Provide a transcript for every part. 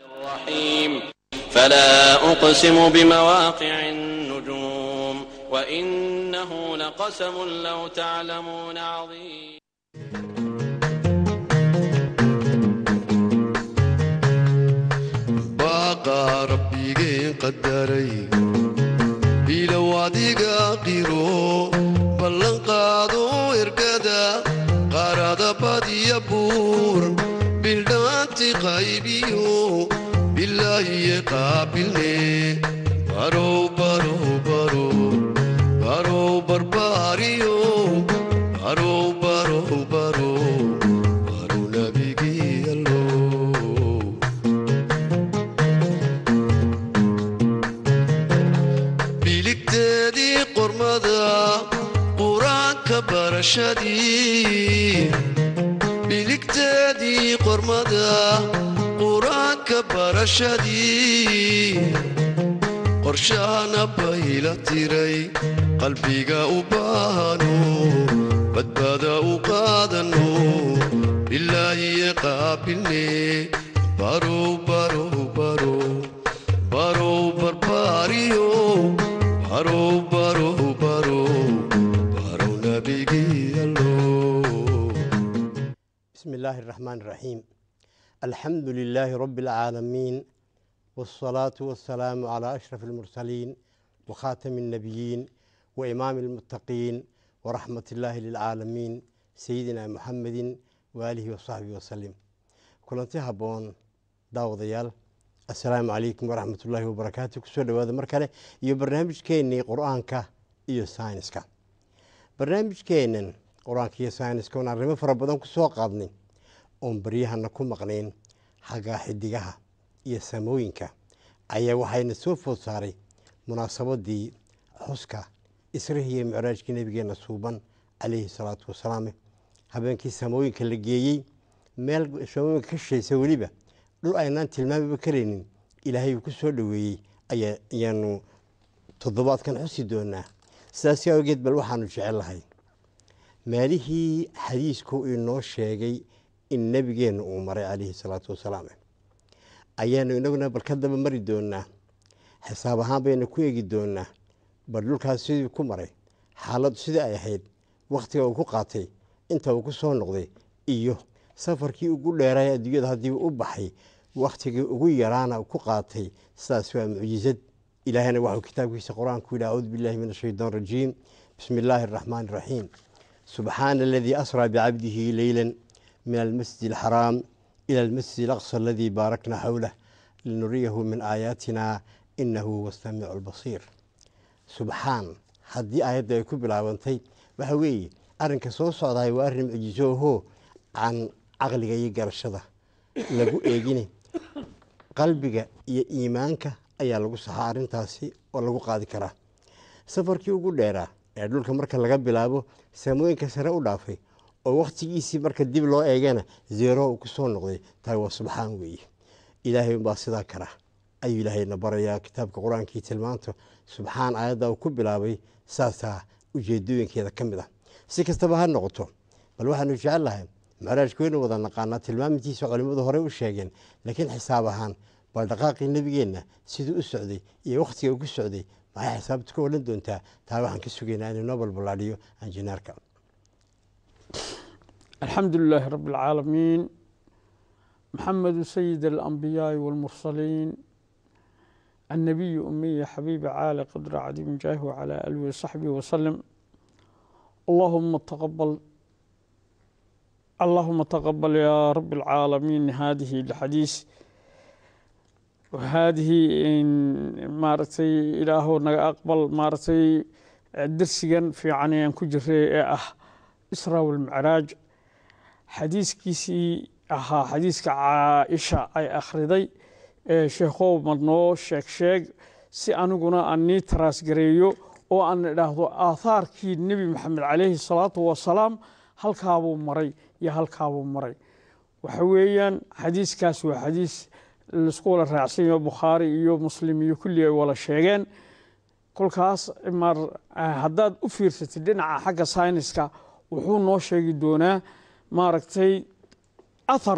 الرحيم فلا أقسم بمواقع النجوم وإنه لقسم لو تعلمون عظيم baaqa rabbigeen qadaray ilow adiga qiro ballanqaado ergada qaarada badiya buur bildhaanti qaybiyo bilaahiye qaabilne barow barow barow barow barbaariyo barow barow barow barow nabigiyallow biligteedii qormada qur-aanka barashadii biligteedii qormada qur-aanka barashadii qorshahana bayla tiray qalbiga u baahano badbaada u qaadano bilaahiye qaabilne barow barow barow barow barbaariyo barow barow barow barow nabigiyallow بسم الله الرحمن الرحيم الحمد لله رب العالمين والصلاة والسلام على أشرف المرسلين وخاتم النبيين وإمام المتقين ورحمة الله للعالمين سيدنا محمد وآله وصحبه وسلم كلنتي هبون داوديال السلام عليكم ورحمة الله وبركاته كسور هذا مركله يو برنامج كيني قرآنك يو ساينسك barnaamijkeenan qur-aanka iyo sayniska oon arrimo fara badan ku soo qaadnay oon baryahana ku maqnayn xagga xidigaha iyo samooyinka ayaa waxayna soo food saaray munaasabadii xuska israhi iyo micraajkii nabigeena suuban calayhi salaatu wasalaam habeenkii samooyinka la geeyey meel samooyinka ka shishaysa weliba dhul aynaan tilmaamiba karaynin ilaahay uu ku soo dhoweeyey ayaa ayaanu toddobaadkan xusi doonaa sidaas awgeed bal waxaanu jecellahay meelihii xadiisku inoo sheegay in nebigeenna uu maray calayhi salaatu wasalaam ayaanu inaguna bal ka daba mari doonaa xisaab ahaan bayna ku eegi doonaa bal dhulkaas sidii ku maray xaaladdu sidii ay ahayd wakhtiga uu ku qaatay inta uu ku soo noqday iyo safarkii ugu dheeraay adduunyada haddii u baxay wakhtigii ugu yaraana ku qaatay sidaas waa mucjizad ilaahayna waxuu kitaabkiisa qur-aanku yidhi acuudu billahi min ashaytaan rajiim bismi illaahi araxmaani iraxiim subxaana aladii asraa bicabdihi leyla min almasjid alxaraam ila almasjid alaqsa aladii baarakna xowlah linuriyahu min aayaatina inahu huwa samiicu albasiir subxaan haddii aayadda ay ku bilaabantay waxa weeye arrinka soo socdaay waa arrin mucjiso ahoo can caqliga iyo garashada lagu eegine qalbiga iyo iimaanka ayaa lagu saxaa arrintaasi oo lagu qaadi karaa safarkii ugu dheeraa ee dhulka marka laga bilaabo samooyinka sare u dhaafay oo wakhtigiisii marka dib loo eegana zeero uu ku soo noqday tahay waa subxaan weeye ilaahay unbaa sidaa kara ayuu ilaahayna barayaa kitaabka qur-aankii tilmaanto subxaan aayadda uu ku bilaabay saasaa ujeedooyinkeeda ka mid ah si kastaba ha noqoto bal waxaanu jecel lahay macraajka waynu wada naqaanaa tilmaamintiisa culimmadu horey u sheegeen laakiin xisaab ahaan bal dhaqaaqii nebigeenna siduu u socday iyo wakhtiga uu ku socday maxay xisaabta ka odhan doontaa taa waxaan ka sugaynaa inuu noo balballaadhiyo anjineerka الحمد لله رب العالمين محمد سيد الأنبياء والمرسلين النبي أمي حبيب عالي قدر عديم جاه وعلى آله وصحبه وسلم اللهم تقبل اللهم تقبل يا رب العالمين هذه الحديث وهذه إن مارتي إله أقبل مارتي درسيا في عنيان كجري أه إسراء والمعراج xadiiskiisii ahaa xadiiska caaisha ay akhriday ee sheekhow madnoo sheeg sheeg si aniguna aan nii taraasgareeyo oo aan idhaahdo aathaarkii nebi maxamed calayhi salaatu wasalaam halkaabuu maray iyo halkaabuu maray waxa weeyaan xadiiskaas waa xadiis laisku wala raacsanyaho bukhaari iyo muslim iyo kulli ay wala sheegeen kolkaas mar haddaad u fiirsatid dhinaca xagga sayniska wuxuu noo sheegi doonaa maaragtay athar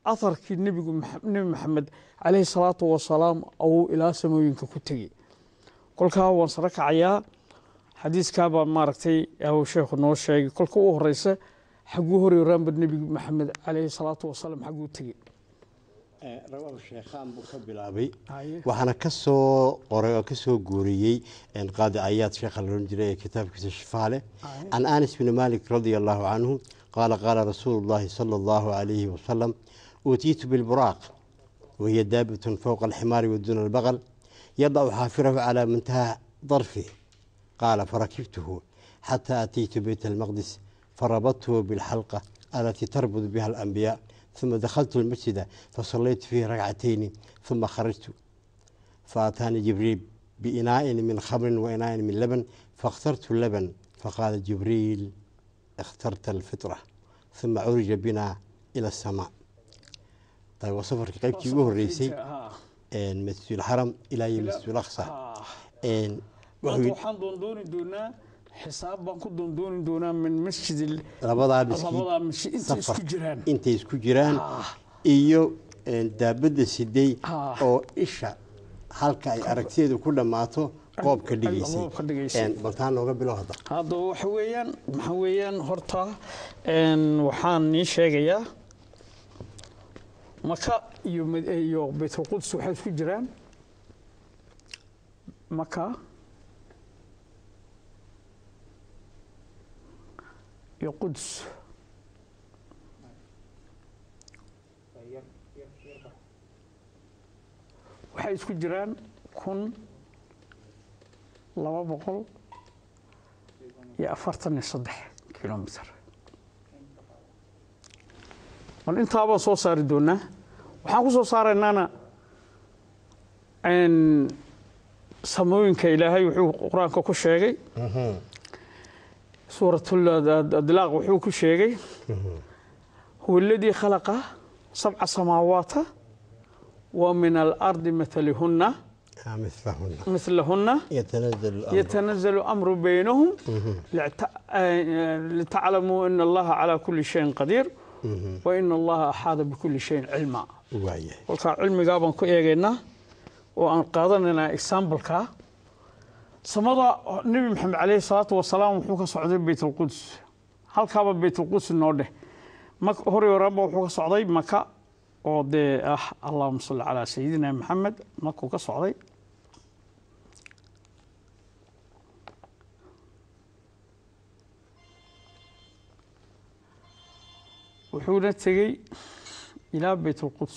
aharkii nebigu Max- nebi maxamed caleyhi salaatu wasalaam uu ilaa samooyinka ku tegey kolkaa waan saro kacayaa xadiiskaabaa maaragtay uu sheekhu noo sheegay kolka u horeysa xaguu horeeraanba nebigu maxamed caleyhi salaatu wasalaam xaguu tegey rawahu sheekhaan buu ka bilaabay Haye. waxaana ka soo qoray oo ka soo guuriyey een, qaadi ayaad sheekha la ohan jiray ee kitaabkiisa shifaale Haye. can anas bni malik radia allahu canhu qaala qaala rasuulu llahi sala allahu calayhi wasalam uutiitu bilburaaq wahiya daabatun fowqa alximaari waduna albaqal yadacu xaafirahu calaa muntaha darfih qaala farakibtuhu xataa ataytu beyt almaqdis farabadtuhu bilxalqa alatii tarbud biha alanbiyaa ثم دخلت المسجد فصليت فيه ركعتين ثم خرجت فأتاني جبريل بإناء من خمر وإناء من لبن فاخترت اللبن فقال جبريل اخترت الفطرة ثم عرج بنا إلى السماء طيب وصفر قيبتي وهو الرئيسي Ha. إن مسجد الحرم إلى مسجد الأقصى Ha. إن maanta وحوي waxaan doondooni doonaa xisaab baan ku doondooni doonaa min masjid labadaa miskiin labadaa masjid inta isku safar jiraan intay isku jiraan Ah. iyo een, daabadda siday Ah. oo isha halka ay aragtiyeedu ku dhammaato qoobka dhigaysay qoobka dhigaysay. Een, baltaa nooga bilo hadda hadda waxa weeyaan maxaa weeyaan horta een, waxaan nii sheegayaa maka iyo mad- iyo baytulquds waxay isku jiraan maka iyo quds waxay isku jiraan kun laba boqol iyo afartan iyo saddex kilomitr bal intaabaan soo saari doonaa waxaan ku soo saaraynaana n samooyinka ilaahay wuxuu qur-aanka ku sheegay suuratadilaaq wuxuu ku sheegay huwa aladii khalaqa sabca samaawaata wa min alardi matalihunna آه، مثلهن mitlahunna يتنزل الأمر يتنزل الأمر بينهم لعت- آه، لتعلموا أن الله على كل شيء قدير وإن الله أحاط بكل شيء علما وايه kolkaa cilmigaa baan ku eegaynaa oo aan qaadanaynaa exambaleka samada nebi maxamed caleyhi salaatu wasalaam wuxuu ka socday beytulquds halkaaba beytulquds noo dheh mak- hore horaanba wuxuu ka socday maka oo dee ah allahuma salli calaa sayidina maxamed makuu ka socday wuxuuna tegey ilaa beytulquds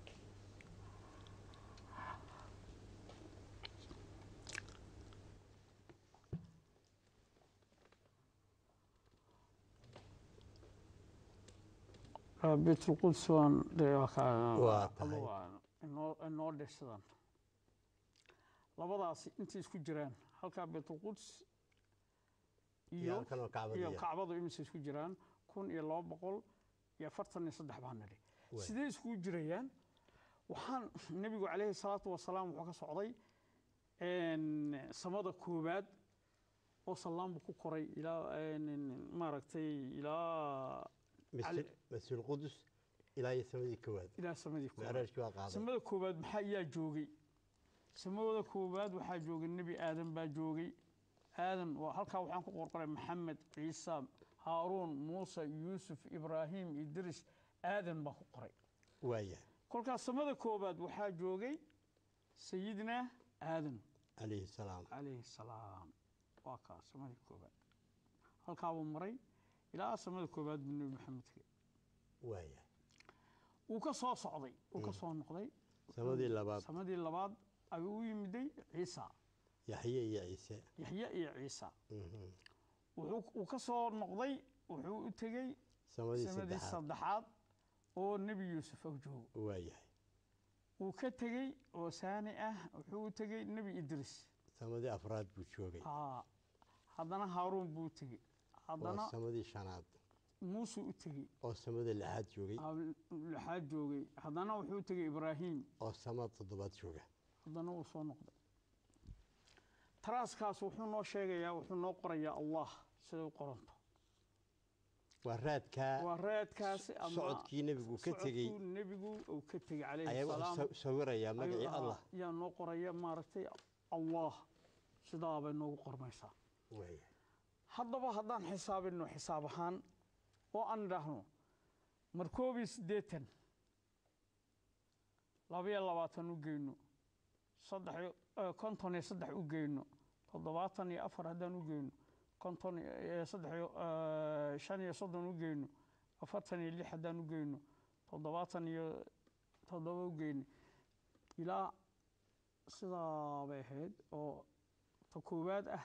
Ah, beytulquds waan dee waa ka- Waa tahay. waa inoo inoo dheh sidan labadaasi intay isku jiraan halkaa beytulquds iyo halkan oo Kacbada iyo iyo- kacbadu imise isku jiraan kun iyo laba boqol iyo afartan iyo saddex baan nidhi Waay. sidee iskugu jirayaan waxaan nebigu caleyhi salaatu wasalaam wuxuu ka socday een, samada koowaad oo salaam buu ku koray ilaa een, maaragtay ilaa مثل علي- مثل القدس إلى يسمى كواد ilaa samadii koowaad معراج كوا قاضي samada koowaad maxaa ayaa joogay samada koowaad waxaa joogay nebi aadan baa joogay aadan waa halkaa waxaan ku qorqoray maxamed ciisa haaruun muuse yuusuf ibraahim idris aadan baa ku qoray وايه kolkaas samada koowaad waxaa joogay sayidina aadan عليه السلام calayhi salaam waa kaa samadii koowaad halkaabuu maray ilaa samada koowaad buu nebi maxamed tegey وايه wuu ka soo socday wuu ka soo noqday سمدي لباب samadii labaad ayuu u yimiday ciisa يحيى يا عيسى yaxye iyo ciisa مهم. wuxuu uu ka soo noqday wuxuu u tegey سمدي samadii سدحات saddexaad oo nebi yuusuf ou joogo وايه wuu ka tegey oo saani ah wuxuu u tegey nebi idris سمدي أفراد بوشوغي haa haddana haaruun buu u tegey haddana سمدي شناد muusuu u tegey oo samada lixaad joogay aa lixaad joogay haddana wuxuu u tegey ibraahim oo samada toddobaad jooga haddana wuu soo noqday taraaskaas wuxuu noo sheegayaa wuxuu noo qorayaa allah siday u qoranto waa raadkaa waa raadkaasi ama socodkii nebigu ka tegey socodkuu nebigu uu ka tegey calayhi ayaa salaam wuxuu sa- sawirayaa magacii ayuu ahaa. allah yaa noo qoraya maaragtay allah sidaa bay noogu qormaysaa waaya haddaba haddaan xisaabino xisaab ahaan oo aan idhaahno mar koob iyo siddeetan labaiyo labaatan u geyno saddex iyo- eh, konton iyo saddex u geyno toddobaatan iyo afar haddaan u geyno konton iyo saddex iyo eh, shan iyo soddon u geyno afartan iyo lix haddaan u geyno toddobaatan iyo toddoba u geyno ilaa sidaa bay ahayd oo ta koowaad ah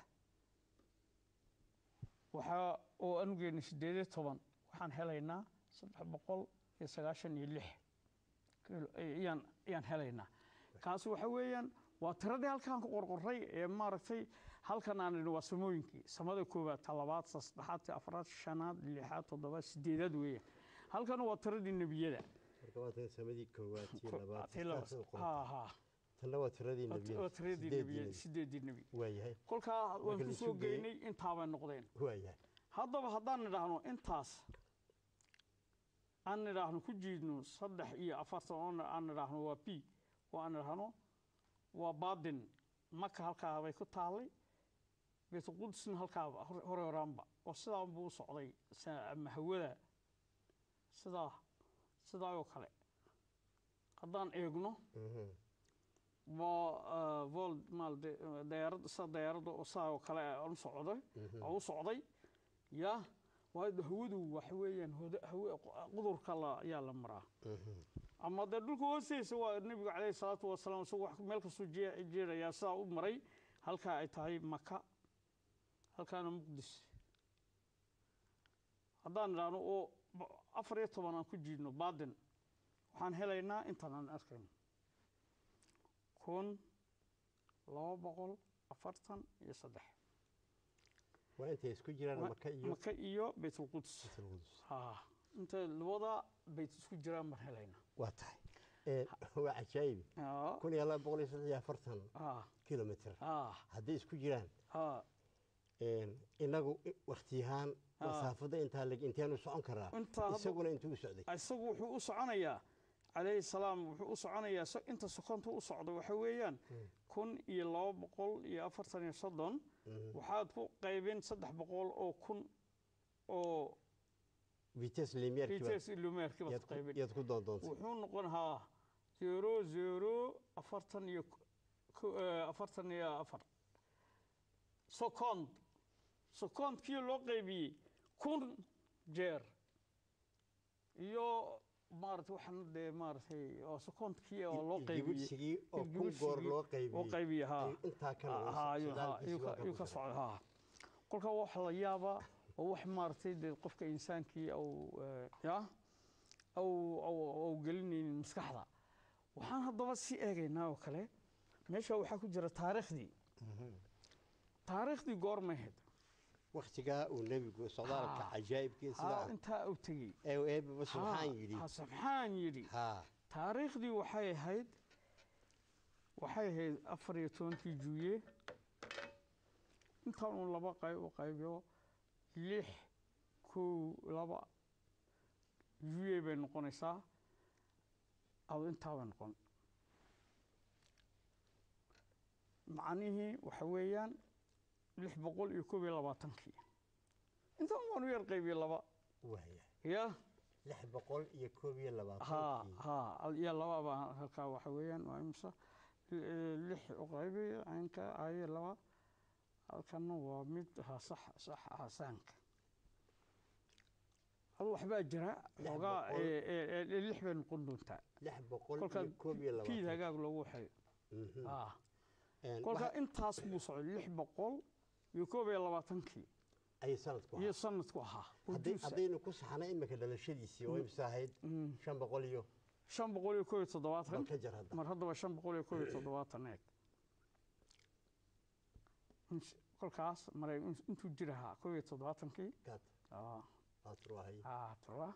waxaa oo aan u geynay sideed iyo toban waxaan helaynaa saddex boqol iyo sagaashan iyo lix kilo ayaan ayaan helaynaa kaasi waxa weeyaan waa tiradii halkaan ku qorqoray ee maaragtay halkan aan idhi waa samooyinkii samada koowaad ta labaad ta saddexaad ta afraad shanaad lixaad toddobaad sideedaad weeyaan halkan waa tiradii nebiyada marka waa tan samadii koowaad tii labaad Tii labaad. saddexaad qoran. ha ha tanna waa tiradii waa nebiyada tiradii sideedii nebiyada nebi. sideedii nebi waayahay kolkaa waan Marka ku la soo isu geeyey- geynay intaabay noqdeen waayahay haddaba haddaan idhaahno intaas aan idhaahno ku jiidno saddex iyo afartan oo aan idhaahno waa p oo aan idhaahno waa baadin maka halkaa bay ku taallay baytulqudsna halkaa hore hore horaanba oo sidaa buu u socday sa- ama hawada sidaa sidaa oo kale haddaan eegno Mhm. waa vol maal dayaarad sida dayaaradda oo saa oo kale aan u socday oo u socday ya waayo hawadu waxa weeyaan hoda- hawe qudurka la ayaa la maraa ama dee dhulka hoostiisa waa nebigu calayhi salaatu wasalaam isagu wax meel kasoo jee- jeerayaa sidaa u maray halkaa ay tahay maka halkaana muqdis haddaan idhaahno oo b- afar iyo toban aan ku jiidno baadin waxaan helaynaa intaan aan arkayno kun laba boqol afartan iyo saddex waa intay isku jiraan maka iyo maka iyo baytulquds Baytulqudus. ha inta labada bayt isku jiraan baan helaynaa waa tahay Ee, waa cajaayibi Ha, kun iyo laba boqol iyo saddex iyo afartan ha, kilomitr ha, hadday isku jiraan ha. een, inagu waktiyahaan Ah. masaafada intaa leg inteenu socon karaa Intaa hadda- isaguna intuu u socday isagu wuxuu u soconayaa calayhi salaam wuxuu u soconayaa so- inta sokonta u socda waxa weeyaan kun iyo laba boqol iyo afartan iyo soddon waxaad ku qaybin saddex boqol oo kun oo vites limier vites lumeerki baad ku qaybin yaad ku doondoontay wuxuu noqon haa zero zero afartan iyo ko- eh, afartan iyo afar second secondkii loo qaybiyey kun jeer iyo maarata waxaan dee maaratay oo secondkii oo loo Ilgibidhsigii qaybiyey oo kun Ilgibidhsigii goor loo qaybiyey. oo qaybiyey haa Ayuu intaa ka noqon, Haa, ayuu- haa, sagaalkiisii ayuu ka- waa ka ayuu ka buuxsamay. socda haa kolka wax la yaabaa oo wax maaragtay dee qofka insaankii au eh, ya au au au gelinaynin maskaxda waxaan haddaba sii eegaynaa oo kale meesha waxaa ku jira taariikhdii taariikhdii goormay ahayd waktigaa uu nebigu socdaalka Ah. cajaa'ibkii haa sidaa intaa uu tegey ee eebaba subxaan Haa, yidhi haa, subxaan yidhi haa taariikhdii waxay ahayd waxay ahayd afar iyo tobankii juuye intaan uun laba qayb u qaybiyo lix kow laba juuye bay noqonaysaa ado intaa bay noqon macnihii waxa weeyaan lix boqol iyo koob iyo labaatankii intaan waan u yar qaybiye laba waaya ya lix boqol iyo koob iyo ها labaatankii ها يا لبا با halka waxa weeyaan waa imsa lix u qaybi aynka ay laba halkan waa mid ha sax sax hasanka hal waxbaa jira Lix xogaa boqol. lix bay noqon doontaa lix boqol kolka iyo koob iyo piid labaatan hagaag loogu xayo Mhm. ah Een, kolka waxa- intaas buu socday lix boqol iyo koob iyo labaatankii ayay sanadku iyo ahaa sanadku ahaa Hadday- Ujuusa. haddaynu ku saxnay imika dhalashadiisii oo imsa ahayd shan boqol iyo shan boqol iyo koob iyo toddobaatan bal ka jar hadda mar haddaba shan boqol iyo koob iyo toddobaatan eeg In- kolkaas maray in- intuu jirahaa koob iyo toddobaatankii kaad ah, aad ruahay ah, toba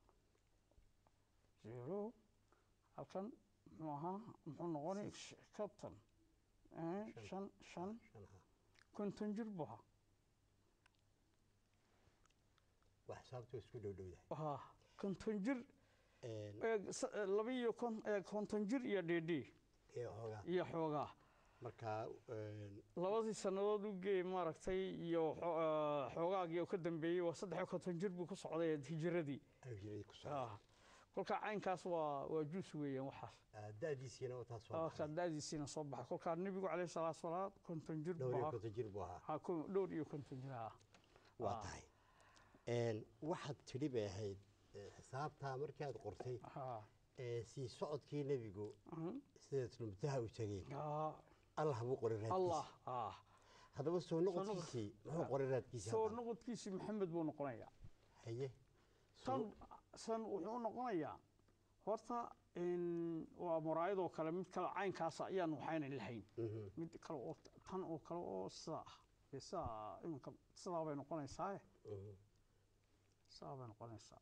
zero halkan muxuu ahaa muxuu noqonay kabtan eh, shan shan shan ha konton jir buu ahaa wax xisaabtu isku dhowdhowdahay ha konton jir Een, ee, s- ee, laba iyo kon- ee, konton jir iyo dheedhee ee hoogaa iyo xoogaa marka een, labadii sannadood u geey maaragtay iyo xo- ee, xoogaagii oo ka dambeeyey waa saddex iyo konton jir buu ku socday hijiradii ayuu jiray ku socday Ah, kolkaa caynkaas waa waa juus weeyaan waxaas Ah, da'diisiina waa taas Ah, waa ka daadiisiina soo baxay kolkaa nebigu caleyhi salaatu wasalaam konton jir dhowr buu iyo ahaa konton jir buu ahaa Ha, ko- dhowr iyo konton jir ah waa Ah. tahay Een, waxaad tidhi bay ahayd eh, xisaabtaa markii aad qortay Ha, ee sii socodkii nebigu mhm. sida tulmutaha u tegey Ah, allah buu qoray raadkiisa allah ah haddaba soo noqodkiisii muxuu qoray raadkiisa soo hadda? noqodkiisii maxamed buu noqonayaa haye tan san wuxuu u noqonayaa horta in waa muraayadoo kale mid kale caynkaasa ayaan waxaynan lahayn Mhm. mid kale oo tan oo kale oo sidaa ah dee sidaa iminka sidaa bay noqonaysaa Mhm. sidaa bay noqonaysaa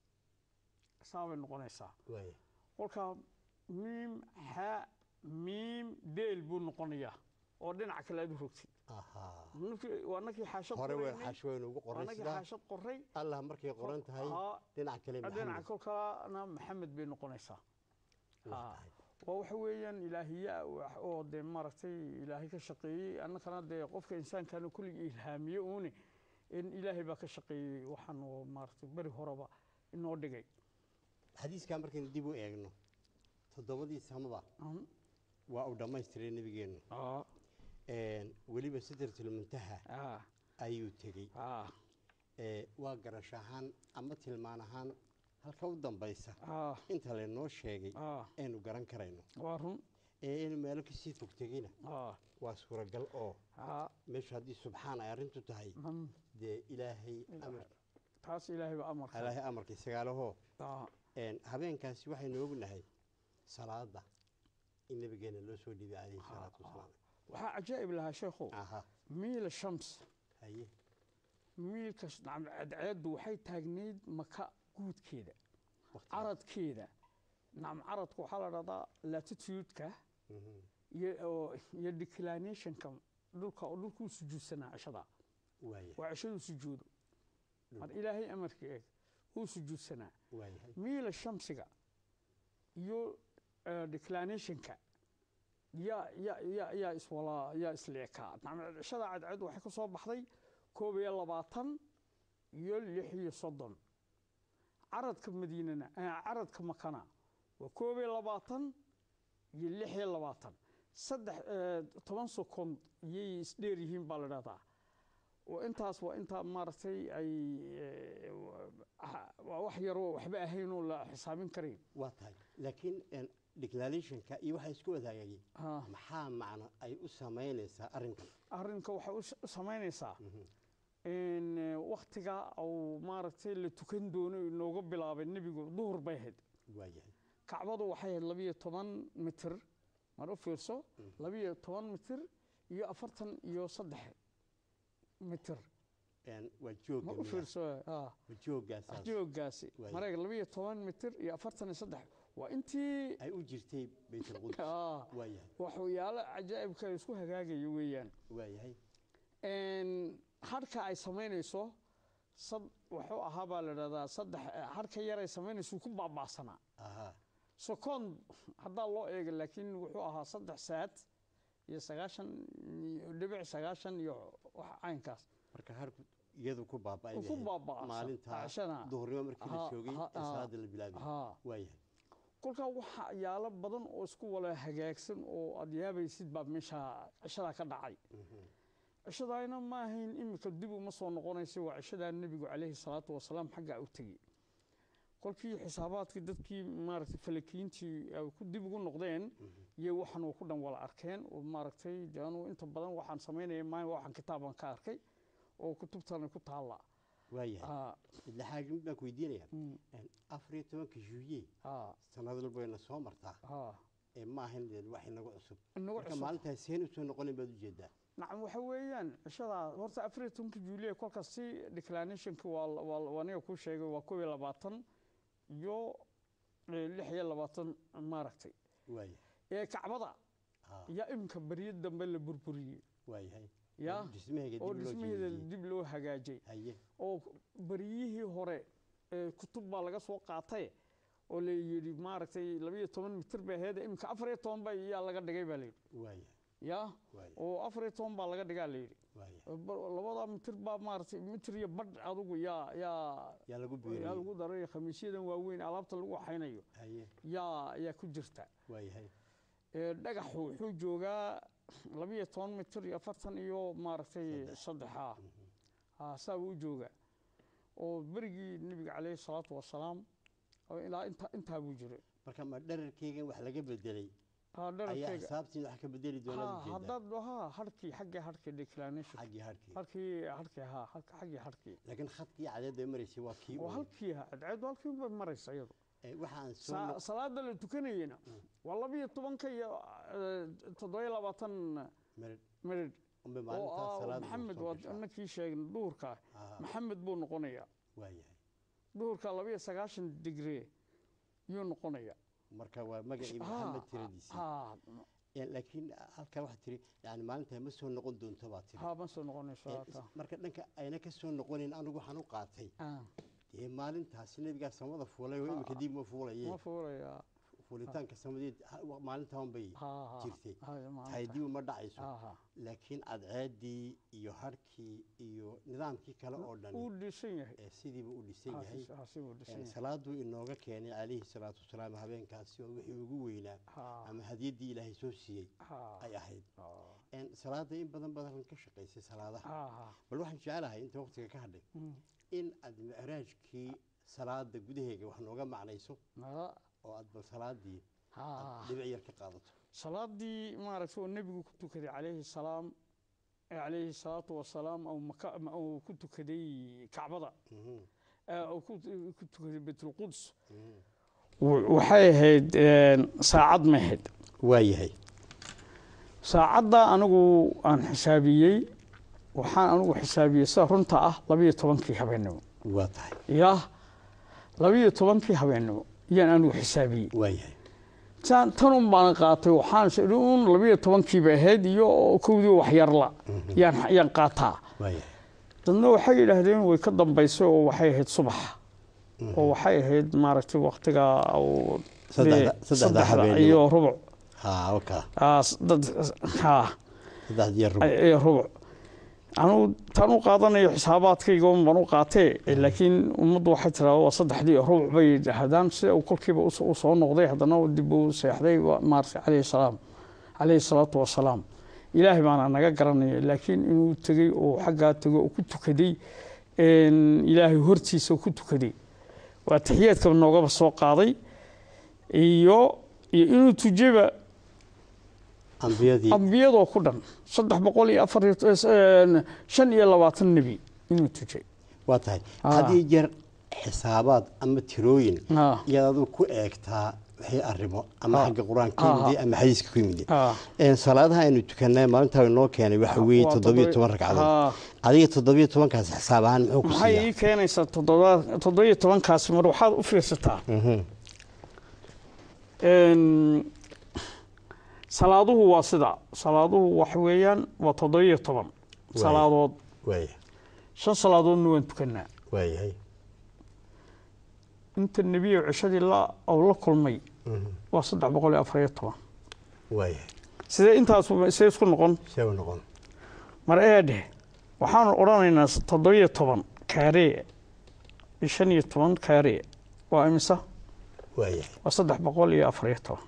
sidaa bay noqonaysaa waaya kolkaa miim xa miim deel buu noqonayaa oo dhinaca kale aad u rogtid ahaa Markii- waa nakii xaashad hore way qoraynay. xashweyn ugu waa qoray nakii sidaa xaashad qoray allah markay qoran tahay Haa. dhinac kale dhinaca maxamed kolkalena maxamed bay noqonaysaa Waa Haa. tahay. waa waxa weeyaan ilaahiya wax oo dee maaragtay ilaahay ka shaqeeyey annakana dee qofka insaankana kulligii ilhaamiye uune in ilaahay baa ka shaqeeyey waxaan oo maaragtay beri horeba inoo dhigay xadiiskaa markaynu dib u eegno toddobadii samaba Mhm. waa uu dhammaystiray nebigeennu Aa, Een, weliba sidratilmuntaha aa, ayuu tegey aa, Ee, waa garash ahaan ama tilmaan ahaan halka u dambaysa aa, inta laynoo sheegay aa. aynu garan karayno waa run ee inuu meelo kasii fog tegeyna aa, waa suuragal oo aa, meeshu haddii subxaan ay arrintu tahay mm, dee ilaahay amar taas ilaahay baa amarka ilaahay amarkii sagaalahoo Aa, Een, habeenkaasi waxaynu ognahay salaada in nabigeena loo soo dhiibay calayhi salaatu wasalaam waxaa cajaa'ib lahaa sheekhow aha miila shams haye miilka sh- nacam cadceeddu waxay taagnayd maka guudkeeda waqti caradkeeda nacam caradku waxaa la dhahdaa latitude-ka Mhm. iyo oo- iyo declinationka dhulka oo dhulkuu sujuudsanaa cishada waaya waa cishaduu sujuudo mar ilaahay amarkii eeg uu sujuudsanaa waayahay miila shamsiga iyo eh, declinationka yaa yaa yaa yaa iswala yaa isleekaa nacam cishada cadceed waxay ka soo baxday koob iyo labaatan iyo lix iyo soddon caradka madiinana eh, caradka makana waa koob iyo labaatan iyo lix iyo labaatan saddex eh, toban sekond iyay isdheer yihiin baa la dhahdaa oo intaas waa intaa maaragtay ay eh, wa- waa wax yaroo waxba ahayn oo la xisaabin karayn waa tahay laakiin een, declarationka iyo waxay isku wadaagayeen Ah. maxaa macno ay u samaynaysaa arrinkan arrinka waxay u s- u samaynaysaa in eh, wakhtiga uu maaragtay la tukan doono inooga bilaabay nebigu duhur bay ahayd waayahay kacbadu waxay ahayd labiyo toban mitir mar u fiirso labiyo toban mitir iyo afartan iyo saddex mitir Een, waa joogga mar u miyaa? fiirso ah waa joogaasaas joogaasi Waay. mareeg labiyo toban mitir iyo afartan iyo saddex waa intii ay u jirtay baytulqudus Ah. waayahay waxyaalo cajaa'ibka ay isku hagaagaya weeyaan waayahay Een, harka ay samaynayso sad wuxuu ahaa baa la dhahdaa saddex harka yar ay samaynayso wuu ku baaba'sanaa ahaa second haddaa loo eega laakiin wuxuu ahaa saddex saad iyo sagaashan iyo dhibic sagaashan iyo wax caynkaas marka harku iyadu ku baaba'ay Uu ku bay ahayd. baaba'san. maalinta Cashana. duhurnimo markii la Ha, joogay ha, ee ha. salaada la bilaabay Ha. waayahay kolkaa waxa yaalo badan oo isku wala hagaagsan oo aad yaabaysid baa meesha cishadaa ka dhacay cishadaayna ma ahayn imika dib uma soo noqonaysa waa cishadaa nebigu calayhi salaatu wasalaam xaggaa u tegey kolkii xisaabaadkii dadkii maaragtay falakiintii ay ku dib ugu noqdeen iyo waxan uu ku dhan wala arkeen oo maaragtay dee anuu inta badan waxaan samaynaya maalin waxaan kitaaban ka arkay oo kutubtana ku taalla waayahay Ah, midla xaagin baan ku weydiinayaa Een, afar iyo tobanka juye ah, sanad walba wayna soo martaa ah. ee ma ahayn dee wax inaga cusub Inaga marka cusub. maalintaas seen usoo noqonin baad ujeedaa nacam waxa weeyaan cishadaa horta afar iyo tobanka juuliya kolkaas si declinationka waa waa waa aniga kuu sheegay waa koob iyo labaatan iyo eh, lix iyo labaatan maaragtay waayahay ee kacbada Ah. yaa iminka baryo dambe la burburiyey waayahay ya dhismaheega oo dib loo dhismaheeda jeediyey dib loo hagaajay haye oo baryihii hore ee, kutub baa laga soo qaatay oo la yidhi maaragtay labayo toban mitir bay ahayd iminka afar iyo toban ba yaa laga dhigay baa la yidhi waaya ya waaya oo afar iyo toban baa laga dhigaa la yidhi waaya Ba- labada mitir baa maaragtay mitir iyo badh adigu yaa yaa yaa lagu yaa beeriyey lagu daray khamiisyadan waaweyn alaabta lagu waxaynayo haye yaa yaa ku jirta waayahay Ee, dhagaxu wuxuu joogaa labiyo toban mitir iyo afartan iyo maaragtay saddexa ah saa buu u joogaa oo berigii nebiga caleyhi salaatu wasalaam oo ilaa inta intaa buu jiray marka ma dherarkeygan wax laga bedelay Ha, ayaa dherarkeyga xisaabtiin wax ka bedeli ha doonaa ujeedaa haddaad ha harkii xaggii harkii declination xaggii harkii harkii harkii ha halka- xaggii harkii laakiin khadkii cadeedda maraysay waa kii oo uun. halkii ha cadceedu halkii bay maraysa iyadu Ee, waxaan soo Sa- no- salaada la tukanayena waa labiyo tobanka iyo eh, toddoba iyo labaatan marid minidh unbay oo maalintaas ah salaada maxamed soo waa gashaa. nakii sheegna duhurka Aha, maxamed buu noqonayaa waayahay duhurka labayo sagaashan digree yuu noqonayaa marka waa magacii Ha, maxamed tiradiisii ha Ee, laakiin halkaa waxaa tiri yani maalintaa ma soo noqon doonto baa tiri ha ma soo noqonayso Ee, hata marka dhanka ayna ka soo noqonayn anigu waxaan u qaatay Ah, dee maalintaasi nebigaa samada fuulay oo imika dib ma fuulaye ma fuulayaa fuulitaanka samadeed ha- maalintaan bay ha ha jirtay ha, maalinta. tahay dib uma dhacayso Ha, ha. laakiin cadceedii iyo harkii iyo nidaamkii kale oo dhan uu dhisan yahay ee sidiiba u dhisan Ha, yahay si- ha, si uu dhisan Ee, yahay salaaduu inooga keenay calayhi salaatu wasalaam habeenkaasi oo wixii ugu weynaa Ha, ama hadiyaddii ilaahay soo siiyey ha, ay ahayd ha, Een, salaada in badan badan ka shaqaysay salaadaha ha, ha. bal waxaan jecelahay inta waqtiga ka hadhay Mm. in aad micraajkii salaada gudaheega wax nooga macnayso Ha, oo aad bal salaadii ha. aad dhibic yar ka qaadato salaadii maaragtay oo nebigu ku tukaday calayhi salaam ee calayhi salaatu wasalaam oo maka ma- uu ku tukaday kacbada Mhm, ee uu ku ku tukaday baytulquds mhm. w- waxay ahayd een, saacad ma ahayd waayahay saacadda anigu aan xisaabiyey waxaan anigu xisaabiyey sida runta ah labiyo tobankii habeennimo waa tahay ya labiyo tobankii habeennimo yaan anigu xisaabiyey waayahay tan tanun baan qaatay waxaan is idhi un labiyo tobankiiba ahayd iyo kowdii waxyarla yaan yaan qaataa waayahay dadna waxay yidhaahdeen way ka dambaysay oo waxay ahayd subax oo waxay ahayd maaragtay waktiga uu Saddexda- dee saddexda saddexda habeenimo. iyo rubuc haa oka aa, s- dad haa saddex diyaar rub iyo rubuc anugu tan u qaadanayo xisaabaadkayga un baan u qaatee laakiin ummaddu waxay tiraa waa saddexdii iyo rubuc bay yidhaahdaan sida uu kolkiiba us- u soo noqday haddana uu dib uu seexday waa maaragtay calayhi salaam calayhi salaatu wasalaam ilaahay baana naga garanaya laakiin inuu tegey oo xaggaa tego oo ku tukaday een, ilaahay hortiisa ku tukaday waa taxiyaadka noogaba soo qaaday iyo iyo inuu tujeba ambiyadii ambiyadoo ku dhan saddex boqol iyo afar iyo een, shan iyo labaatan nebi inuu tujay waa tahay Ah. haddii jeer xisaabaad ama tirooyin Ah. iyaad adigu ku eegtaa wixii arrimo ama Ah. xagga qur-aanka ka Ah. yimid ama xadiiska ku yimid Ah. Een, salaadaha aynu tukanay maalintaa inoo keenay waxa weeye Waa toddobiyo toddoba- toban ragcadood Ah. adiga toddobiyo tobankaas xisaab ahaan muxuu ku maxay siiyaa ii keenaysaa toddoba toddobiyo tobankaasi mar waxaad u fiirsataa Mhm. Een, salaaduhu waa sida salaaduhu waxa weeyaan waa toddobiyo toban Waay. salaadood waaya shan salaadoodna waan tukanaa waayahay inta nebiyo cishadii la oo la kulmay Mhm. waa saddex boqol iyo afar iyo toban waayahay sidee intaas see isku noqon see u noqon mar eedhe waxaanu odhanaynaa toddobiyo toban kaaree iyo shan iyo toban kaaree waa imisa waayahay waa saddex boqol iyo afar iyo toban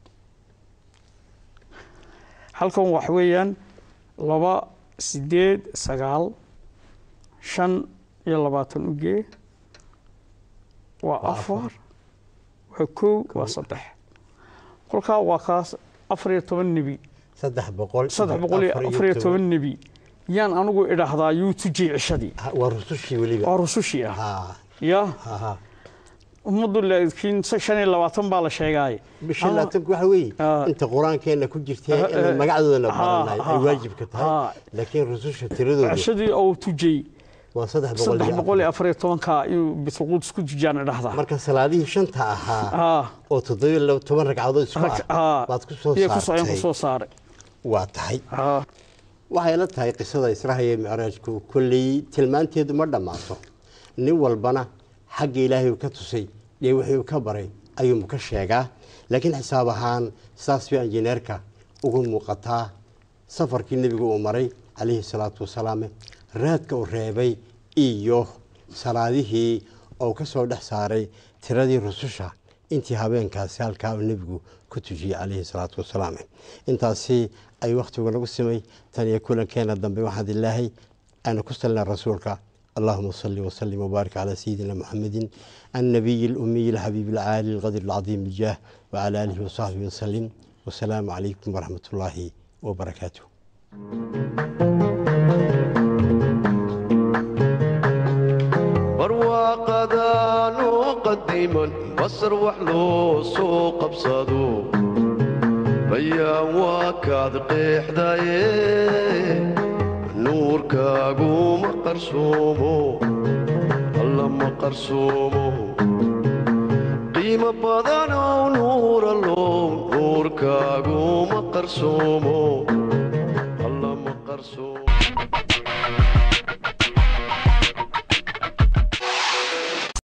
halkan waxa weeyaan laba sideed sagaal shan iyo labaatan ugee waa Waa afar afar. waa kow waa saddex kolkaa waa kaas afar iyo toban nebi saddex boqol saddex boqol iyo afar iyo toban nebi yaan anigu idhaahdaa yuu tujiyey cishadii Ha, waa rusushii weliba waa rusushii ah ha ya ha ha ummaddu laakiin shan iyo labaatan baa la sheegaaye bisha Ama- laatanku waxa weeye Ah. inta qur-aankeena ku jirtee Ah, inaan eh, magacdoodana ha, baranay ay ha, waajibka tahay ha. laakiin rususha tiradoodu cishadii oo tujiyey waa saddex boqol saddex iyo boqol iyo afar afar iyo tobanka inuu bitulquds ku jijaan idhahdaa marka salaadihii shanta ahaa Ah, oo toddobiyo laba toban ragcadood isku rag- ah ah, baad ku soo iyo ku soo- ayaan ku saartay soo saaray waa tahay Ah, waxay la tahay qisada israha iyo micraajku kolley tilmaanteedu ma dhammaato nin walbana xagga ilaahay uu ka tusay dee wixii uu ka baray ayuunbu ka sheegaa laakiin xisaab ahaan saas bay injineerka ugu muuqataa safarkii nebigu uu maray calayhi salaatu wasalaam raadka uu reebay iyo salaadihii oo ka soo dhex saaray tiradii rususha intii habeenkaasi halkaa uu nebigu ku tujiyey calayhi salaatu wasalaam intaasi ay wakhtigu nagu simay tan iyo kulankeena dambe waxaan ilaahay aanu ku salina rasuulka اللهم صل وسلم وبارك على سيدنا محمد النبي الأمي الحبيب العالي القدر العظيم الجاه وعلى آله وصحبه وسلم والسلام عليكم ورحمة الله وبركاته barwaaqadaanu qadiman basar wax loo soo qabsado bayaan waa kaad qeexdaye nuurkaagu ma qarsoomo alla ma qarsoomo qiimo badanow nuuralow nuurkaagu ma qarsoomo alla ma qarsoomo